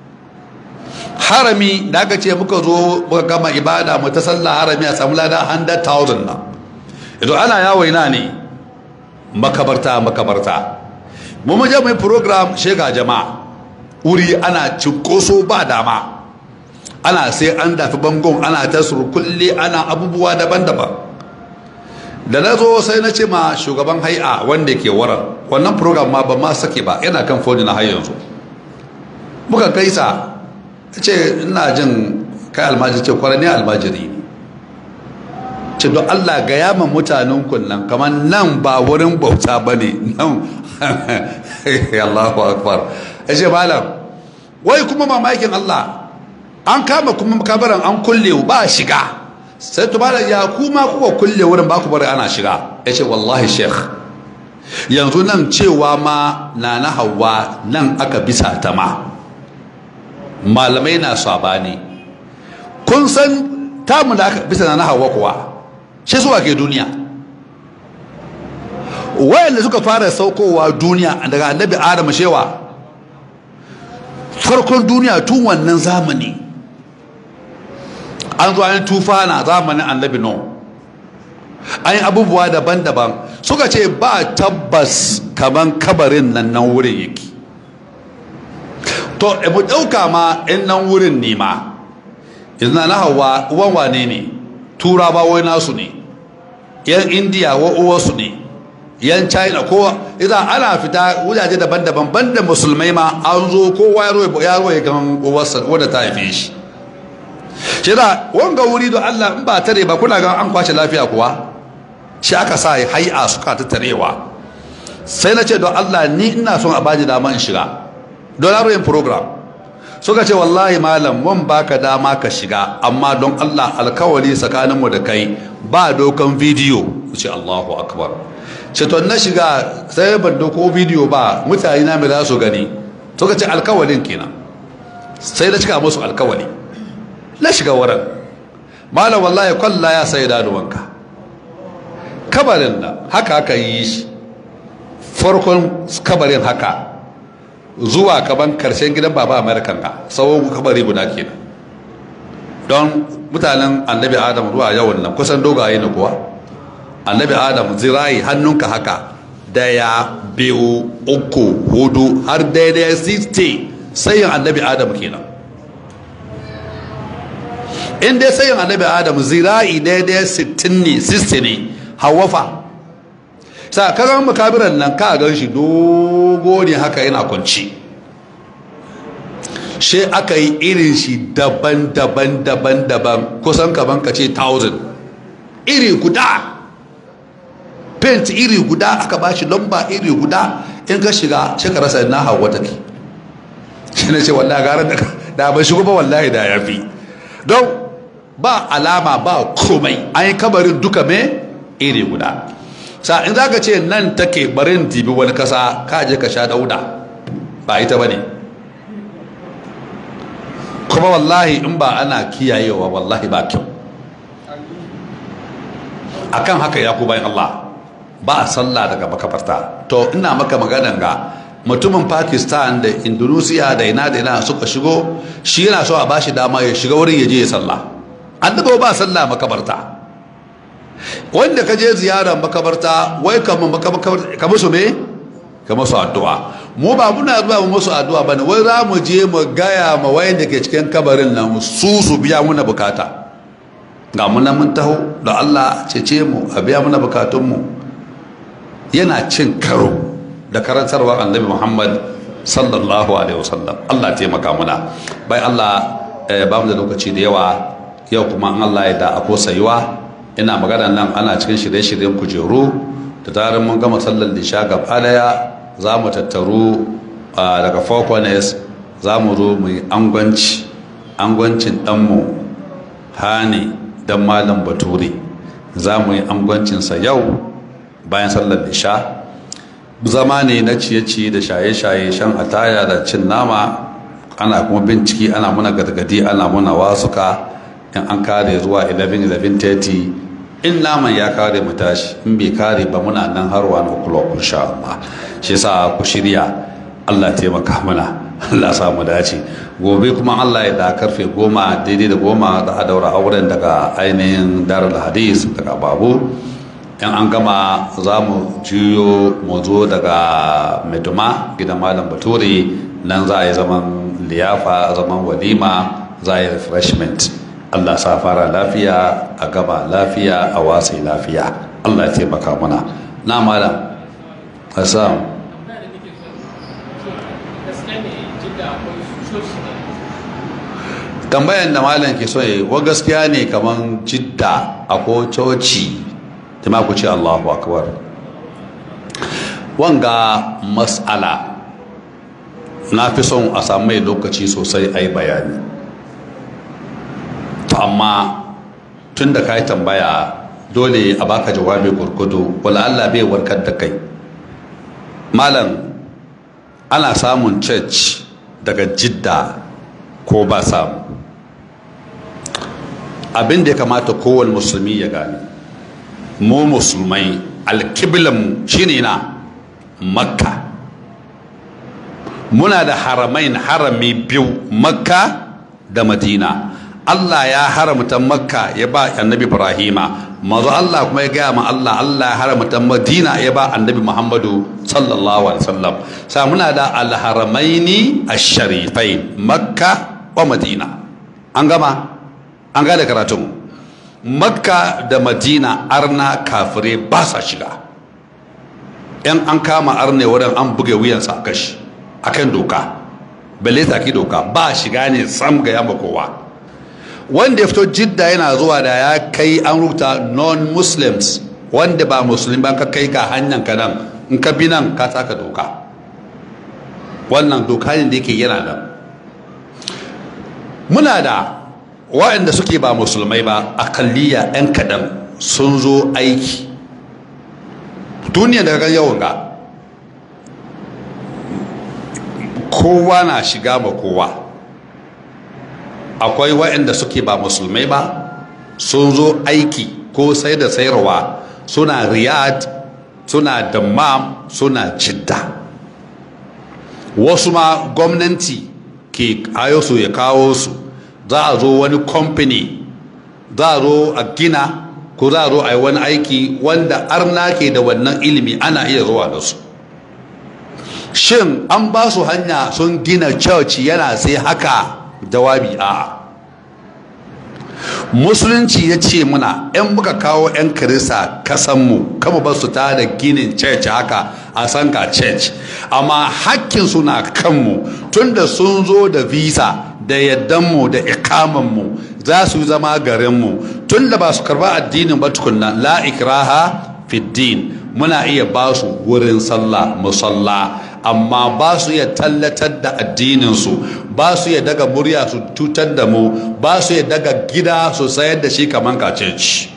harami da aka ce muka zo muka gama ibada mu ta sallah harami a samu lada 100,000 na idan ana yawo ina ne makabarta makabarta mu je mu yi program shega jama'a wuri ana cinkoso ba dama ana sai an dafi bangon ana ta surkulle ana abubuwa daban-daban da na zo sai na ce ma shugaban hai'a wanda ke waran wannan program ma ba ma sake ba yana kan foni na har yanzu muka kaisa ce ina jin kai almajiri ce kwarar ne almajiri ne ce don allah ga yaman mutanen kunnan kamar nan ba wurin bauta ba ne nan allahu akbar ya ce malam wai kuma mamakin allah an kama kuma kabaran an kulle ba shiga sai to malam ya kuma kuka kulle wurin ba ku bari ana shiga ya ce wallahi sheikh yanzu nan cewa ma na na hawa nan aka bisa ta ma malamai na sabani kun san tamu da aka bisa na hawa kuwa shi suwa ke duniya wayanda suka fara saukowa duniya daga annabi adam shewa farkon duniya tun wannan zamani an zo an tufa na zamanin annabi no an yi abubuwa daban-daban suka ce ba tabbas kaman kabarin nan nan wurin yake to mu ɗauka ma in nan wurin ne ma izina na hawa uwan wane ne turawa wai nasu ne yan indiya wa uwarsu ne yan china kowa idan ana fita wujaje daban-daban banda musulmai ma an zo kowa ya roye kan uwarsa wadda ta haife shi shi da wanga wuri don allah in ba tare ba kuna ga an kwace lafiya kuwa shi aka sa hai'a suka ta tarewa sai na ce don allah ni ina son a baji dama in shiga don yin program suka ce wallahi malam mun baka dama ka shiga amma don Allah alkawari tsakaninmu da kai ba dokan bidiyo ce Allahu akbar ce to na shiga sai ban doko bidiyo ba mutane na mai za su gani suka ce alkawarin kenan sai da cika musu alkawali na shiga wurin malam wallahi kwalla ya sai danuwanka kabarin da haka aka yi shi farkon kabarin haka zuwa kaban karshen gidan baba american ka tsawon kabari guda kenan don mutanen annabi adam zuwa yawan nan kusan dogaye na kuwa annabi adam zirayi hannunka haka daya biyu uku hudu har daidai 60 sayin annabi adam kenan in dai sayin annabi adam zira'i daidai 60 ne 60 ne hawafa sa kagan makabiran nan ka gan shi dogo ne haka yana kwanci shi aka yi irin shi daban-daban daban-daban kusan kaban ka ce 1000 iri guda paint iri guda aka ba shi lamba iri guda in ka shiga shi ka rasa na hawa take shi ne ce wallahi gara da ba shigo ba wallahi da ya fi don ba alama ba komai an yi kabarin duka me iri guda sa in za ka ce nan take barin dibi wani kasa ka je ka sha dauda ba ita ba ne kuma wallahi in ba ana kiyayewa wallahi ba kyau akan haka ya ku bayan Allah ba a sallah daga makabarta to ina maka maganan ga mutumin pakistan da indonesia da ina da ina suka shigo shi yana so a bashi dama ya shiga wurin ya je ya sallah annabi ba sallah makabarta wanda ka je ziyarar makabarta wai kamar makabarta ka musu me ka musu addu'a mu ba muna zuwa mu musu addu'a bane wai za mu je mu gaya ma wayanda ke cikin kabarin nan su su biya muna bukata ga muna mun taho da Allah cece mu a biya muna bukatun mu yana cin karo da karantarwar annabi Muhammad sallallahu alaihi wasallam Allah taimaka muna bai Allah ba mu da lokaci da yawa yau kuma an Allah ya da ako sayuwa ina magana nan ana cikin shirye-shiryen kujeru da tarin mun gama sallar lisha gaba daya za mu tattaru daga four corners za mu zo mu yi angwanci angwancin ɗanmu hani dan malam bature za mu yi angwancinsa yau bayan sallar lisha zama ne na ciye-ciye da shaye-shaye shan ataya da cin nama ana kuma binciki ana muna gargadi ana muna wasuka in an kare zuwa 11-11:30 in naman ya kare mu tashi in bai kare ba muna nan har wani o'clock insha Allah shi yasa ku shirya Allah taimaka mana Allah sa mu dace gobe kuma Allah ya da karfe goma daidai da goma da a daura auren daga ainihin darul hadis daga babu in an gama za mu juyo mu zo daga meduma gidan malam bature nan za a yi zaman liyafa zaman walima za a yi refreshment Allah sa fara lafiya a gaba lafiya a wasai lafiya Allah ya taimaka mana na malam Hassan tambayan da malam ke so yi wa gaskiya ne kaman jidda a ko coci ta ku ce Allahu akbar wanga mas'ala na fi son a samu mai lokaci sosai a yi bayani to amma tun da ka yi tambaya dole a baka jawabi gurgudu wala Allah bai warkar da kai malam ana samun church daga jidda ko ba samu abin da ya kamata kowane musulmi ya gane mu musulmai alkiblanmu shine na makka muna da haramain harami biyu makka da madina Allah ya haramta makka ya ba annabi ibrahima mazu Allah kuma ya gaya ma Allah Allah ya haramta madina ya ba annabi muhammadu sallallahu alaihi wasallam sa muna da alharamaini ash-sharifai makka wa madina an gama an gada karatun makka da madina arna kafire ba sa shiga yan an kama arne wurin an buge wuyansa a kashi akan doka balle taki doka ba shiga ne sam ga yamma kowa wanda ya fito jidda yana zuwa da ya kai an rubuta non-muslims wanda ba musulmi ba ka kai ka hanyar ka nan in ka bi nan ka taka doka wannan doka ne da yake yana nan muna da waɗanda suke ba musulmai ba akalliya 'yan kaɗan sun zo aiki duniya daga yawan ga kowa na shiga ma kowa akwai waɗanda suke ba musulmai ba sun zo aiki ko sai da sayarwa suna riyad suna dammam suna jidda wasu ma gwamnati ke ayo su ya kawo su za a zo wani kamfani za a zo a gina ko za a zo a yi wani aiki wanda arna ke da wannan ilimi ana iya zuwa da su shin an ba su hanya sun gina church yana sai haka jawabi a musulunci ya ce muna 'yan muka kawo 'yan kirista kasanmu kama ba su ta da ginin church haka a sanka church amma hakkin suna kanmu tunda sun zo da visa da yaddanmu da ikamanmu za su zama garinmu tunda ba su karba addinin ba tukunna la ikraha fiddin muna iya ba su wurin sallah musalla amma ba su iya tallatar da addininsu ba su iya daga murya su cutar da mu ba su iya daga gida su sayar da shi kamar kaceci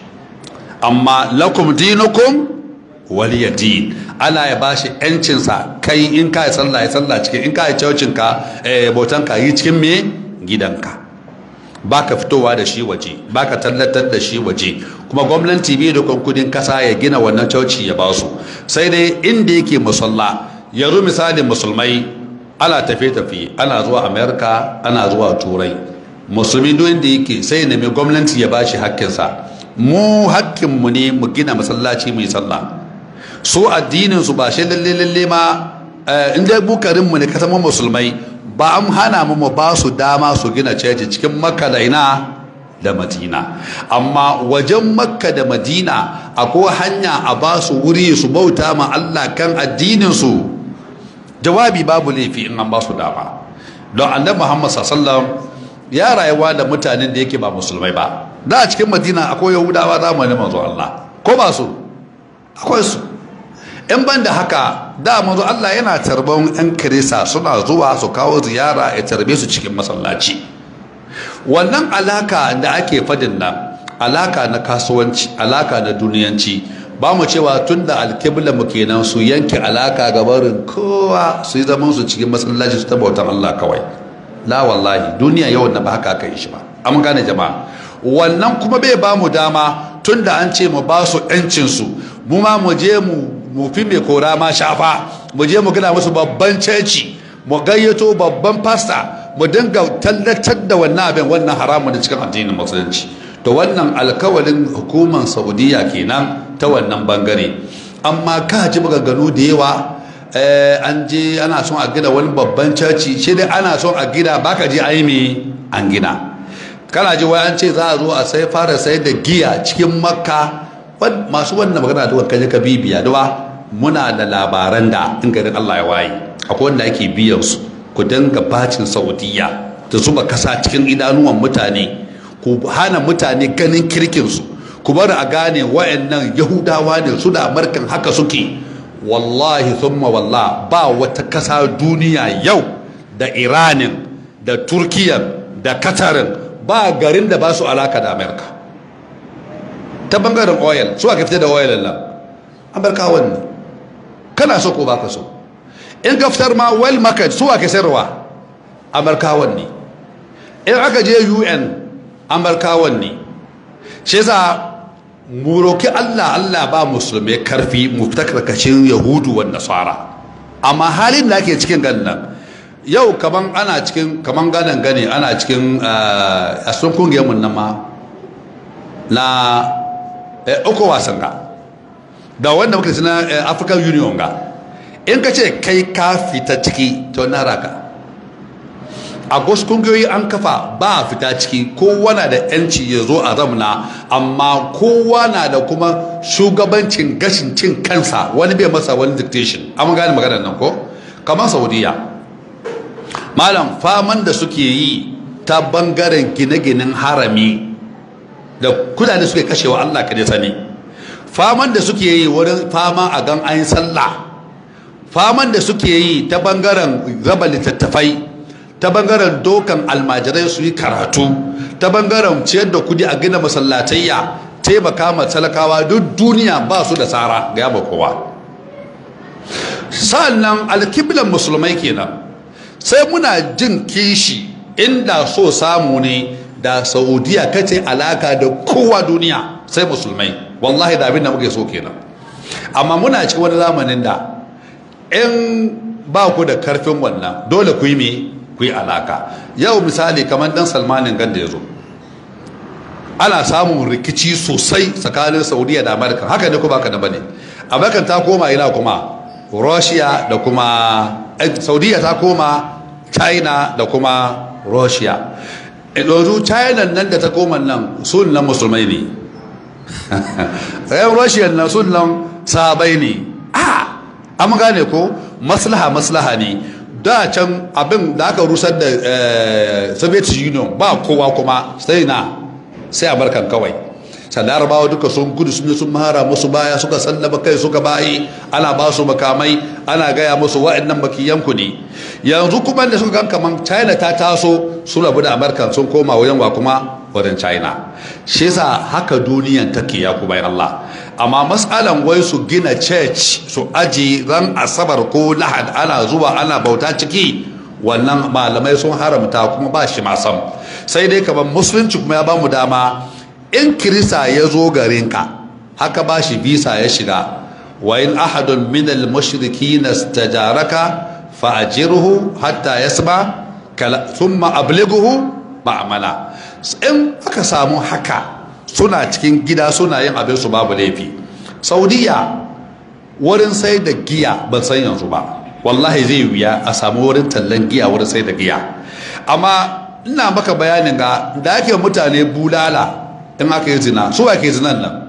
amma lakum dinukum waliya din ana ya ba shi yancinsa kai in ka yi sallah ya sallah cikin in ka yi caucinka bautan ka yi cikin me gidanka ba ka fitowa da shi waje ba ka tallatar da shi waje kuma gwamnati bai da kudin kasa ya gina wannan cauci ya ba su sai dai inda yake musalla yanzu misalin musulmai ana tafiye-tafiye ana zuwa amerika ana zuwa turai musulmi duk inda yake sai nemi gwamnati ya bashi hakkinsa mu hakkinmu ne mu gina masallaci mai sallah su addinin su ba shi lalle lalle ma in dai bukarin mu ne ka zama musulmai ba an hana mu mu ba su dama su gina caji cikin makka da ina da madina amma wajen makka da madina akwai hanya a ba su wuri su bauta ma allah kan addinin su jawabi babu laifi in an ba su dama don annabi muhammad sallallahu ya rayuwa da mutanen da yake ba musulmai ba da a cikin madina akwai yahudawa zamanin manzo allah ko ba su akwai su in ban da haka da manzo allah yana tarban yan kirista suna zuwa su kawo ziyara ya tarbe su cikin masallaci wannan alaka da ake fadin nan alaka na kasuwanci alaka na duniyanci ba mu cewa tun da alkibla mu kenan su yanke alaka ga barin kowa su yi zaman su cikin masallaci su tabbatar Allah kawai la wallahi duniya yau na ba haka aka yi shi ba an gane jama'a wannan kuma bai ba mu dama tun da an ce mu ba su yancin su mu ma mu je mu mu fi mai kora ma shafa mu je mu gina musu babban ceci mu gayyato babban pasta mu dinga tallatar da wannan abin wannan haramun da cikin addinin musulunci to wannan alkawalin hukumar saudiya kenan ta wannan bangare amma ka ji maganganu da yawa an je ana son a gina wani babban caci shi dai ana son a gina baka je ai me an gina kana ji wai an ce za a zo a sai fara sai da giya cikin makka masu wannan magana da kaje ka bibiya da muna da labaran da in garin Allah ya waye akwai wanda ake biyan su ku dinga bacin saudiya da zuba kasa cikin idanuwan mutane ku hana mutane ganin kirkinsu ku bari a gane wa'annan yahudawa ne su da amurkan haka suke wallahi thumma wallah ba wata kasa duniya yau da iranin da turkiyan da katarin ba garin da ba su alaka da amurka ta bangaren oil su aka fita da oil nan amurka wani kana so ko baka so in ka fitar ma well market su aka sayarwa amurkawan ne in aka je un amurkawan ne shi yasa mu roki Allah Allah ba musulmai karfi mu fita karkashin yahudu wa nasara amma halin da ake cikin gannan yau kaman ana cikin kaman ganan gane ana cikin a sun kungiyar mun nan ma na uku wasan ga da wanda muka na African Union ga in ka ce kai ka fita ciki to na raka a wasu kungiyoyi an kafa ba a fita ciki kowa na da yanci ya zo a zamna amma kowa na da kuma shugabancin gashin cin kansa wani bai masa wani dictation an gane maganar nan ko kamar saudiya malam faman da suke yi ta bangaren gine-ginen harami da kudade suke kashewa allah ka sani faman da suke yi wurin fama a gan ayin sallah faman da suke yi ta bangaren raba littattafai ta bangaren dokan almajirai su yi karatu ta bangaren ciyar da kudi a gina masallatayya taimaka ma talakawa duk duniya ba su da tsara ga yaba kowa sa'annan alkiblan musulmai kenan sai muna jin kishi inda so samu ne da saudiya kace alaka da kowa duniya sai musulmai wallahi da abin da muke so kenan amma muna cikin wani zamanin da in ba ku da karfin wannan dole ku yi me ku yi alaka yau misali kamar dan salmanin gan da ya zo ana samun rikici sosai tsakanin saudiya da amurka haka ne kuma haka da bane amurka ta koma ina kuma russia da kuma saudiya ta koma china da kuma russia yanzu china nan da ta koma nan sun nan musulmai ne yan russia nan sun nan sahabai ne a an gane ko maslaha maslaha ne da can abin da aka rusar da soviet union ba kowa kuma sai na sai amurkan kawai larabawa duka sun gudu sun sun mara musu baya suka sallama kai suka bayi ana ba su makamai ana gaya musu wa'annan makiyanku ne yanzu kuma da suka gan kaman china ta taso su rabu da amurkan sun koma wajen wa kuma wajen china shi yasa haka duniyan take ya kuma allah amma matsalan wai su gina church su aji ran asabar ko lahad ana zuwa ana bauta ciki wannan malamai sun haramta kuma ba shi masam sai dai kamar musulunci kuma ya ba mu dama in kirista ya zo garinka haka ba shi visa ya shiga wa in ahadun min al mushrikin istajaraka fa ajirhu hatta yasma thumma ablighuhu ma'amala in aka samu haka suna cikin gida suna yin abin su babu laifi saudiya wurin sai da giya ban san yanzu ba wallahi zai wuya a samu wurin tallan giya wurin sai da giya amma ina maka bayanin ga da ake mutane bulala in aka yi zina su ake zinan nan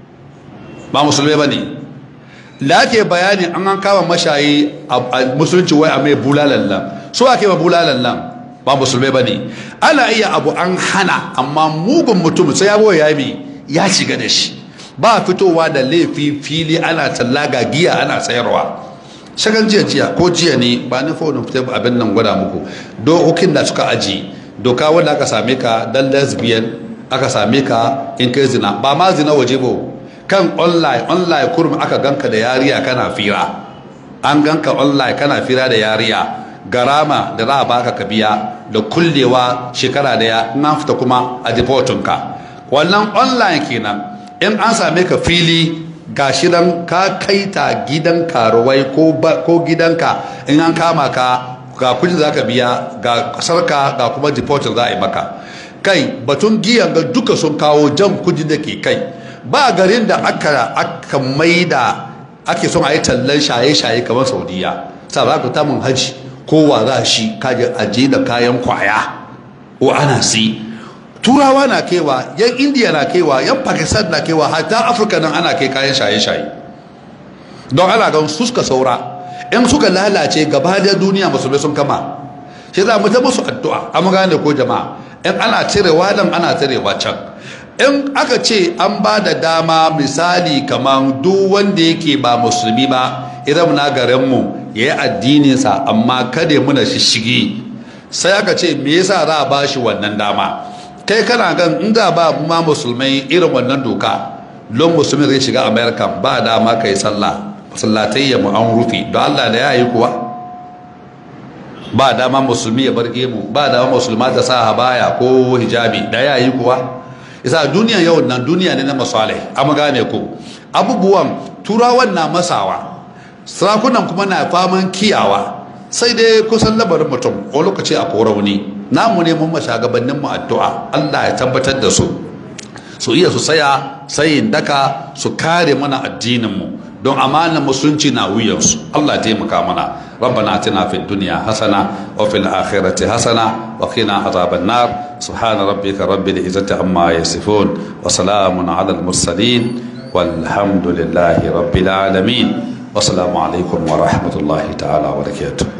ba musulmai ba ne da ake bayani an an kama mashayi a musulunci wai a mai bulalan nan su ake ma bulalan nan ba musulmai ba ne ana iya abu an hana amma mugun mutum sai ya ya mi ya shiga da shi ba fitowa da laifi fili ana tallaga giya ana sayarwa shagan jiya jiya ko jiya ne ba ni faunin fitar abin nan gwada muku dokokin da suka aji doka wanda aka same ka dan lesbian aka same ka in kai zina ba ma zina waje ba kan online online kurum aka ganka da yariya kana fira an ganka online kana fira da yariya garama da za a baka ka biya da kullewa shekara daya in an fita kuma a ka wannan online kenan in an same ka fili ga shidan ka kai ta gidan karuwai ko gidanka in an kama ka ga kudin za ka biya ga kasarka ga kuma deportin za a yi maka kai batun giyan ga duka sun kawo jan kudi da ke kai ba garin da aka aka maida ake son a yi tallan shaye-shaye kamar saudiya sa za ku tamun haji kowa za shi kaje aje da kayan kwaya ko ana si turawa na kewa yan indiya na kewa yan pakistan na kewa hatta afirka nan ana kai kayan shaye-shaye don ana gan su suka saura in suka lalace gaba da duniya musulmai sun kama shi za mu ta musu addu'a an gane ko jama'a in ana cirewa nan ana cirewa can in aka ce an ba da dama misali kamar duk wanda yake ba musulmi ba idan na garinmu ya yi addininsa amma kada ya muna shishigi sai aka ce me yasa za a ba shi wannan dama kai kana gan in za ba ma musulmai irin wannan doka lon musulmi zai shiga america ba dama kai sallah masallatai ya mu an rufe don allah da ya yi kuwa ba dama musulmi ya bar gemu ba dama musulma ta sa habaya ko hijabi da ya yi kuwa isa duniya yau nan duniya ne na masalai amma gane ku abubuwan turawan na masawa sarakunan kuma na faman kiyawa sai dai kusan labarin mutum ko lokaci a korauni namu ne mun mashagabannin mu addu'a Allah ya tabbatar da su su iya su saya sayin daka su kare mana addinin mu don amanar musulunci na wuyansu Allah ya taimaka mana ربنا اتنا في الدنيا حسنه وفي الاخره حسنه وقنا عذاب النار سبحان ربك رب العزه عما يصفون وسلام على المرسلين والحمد لله رب العالمين والسلام عليكم ورحمه الله تعالى وبركاته